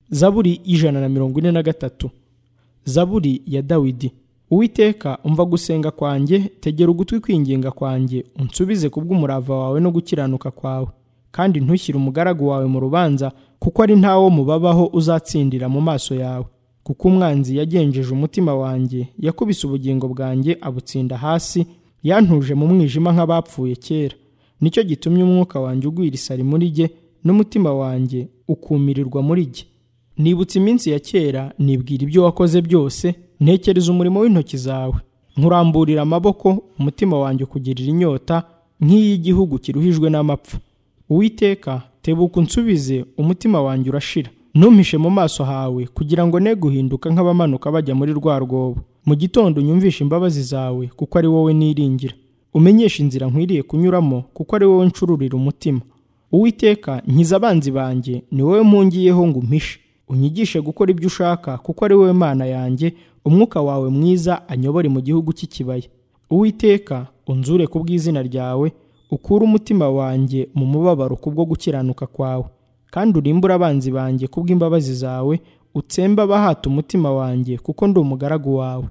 zaburi ijana na mirongo ine na gatatu zaburi ya dawidi uwiteka umva gusenga kwanjye tegera ugutwi kwinginga kwanjye unsubize kubw'umurava wawe no gukiranuka kwawe kandi ntushyire umugaragu wawe mu rubanza kuko ari ntawo mubabaho uzatsindira mu maso yawe kuko umwanzi yagenjeje umutima wanjye yakubise ubugingo bwanjye abutsinda hasi yantuje mu mwijima nk'abapfuye kera nicyo gitumye umwuka wanjye ugwira isari muri jye n'umutima wanjye ukumirirwa muri jye nibutse iminsi ya kera nibwira ibyo wakoze byose ntekereza umurimo w'intoki zawe nkuramburira amaboko umutima wanjye ukugirira inyota nk'iy'igihugu kiruhijwe n'amapfa uwiteka tebuka unsubize umutima wanjye urashira ntumpishe mu maso hawe kugira ngo ne guhinduka nk'abamanuka bajya muri rwa rwobo mu gitondo unyumvishe imbabazi zawe kuko ari wowe niringira umenyeshe inzira nkwiriye kunyuramo kuko ari wowe ncururira umutima uwiteka nkiza abanzi banjye ni wowe mpungiyeho ngo umpishe unyigishe gukora ibyo ushaka kuko ari wowe mana yanjye umwuka wawe mwiza anyobore mu gihugu cy'ikibaya uwiteka unzure ku bw'izina ryawe ukure umutima wanjye mu mubabaro kubwo gukiranuka kwawe kandi urimbure abanzi banjye kubw'imbabazi zawe utsembe abahata umutima wanjye kuko ndi umugaragu wawe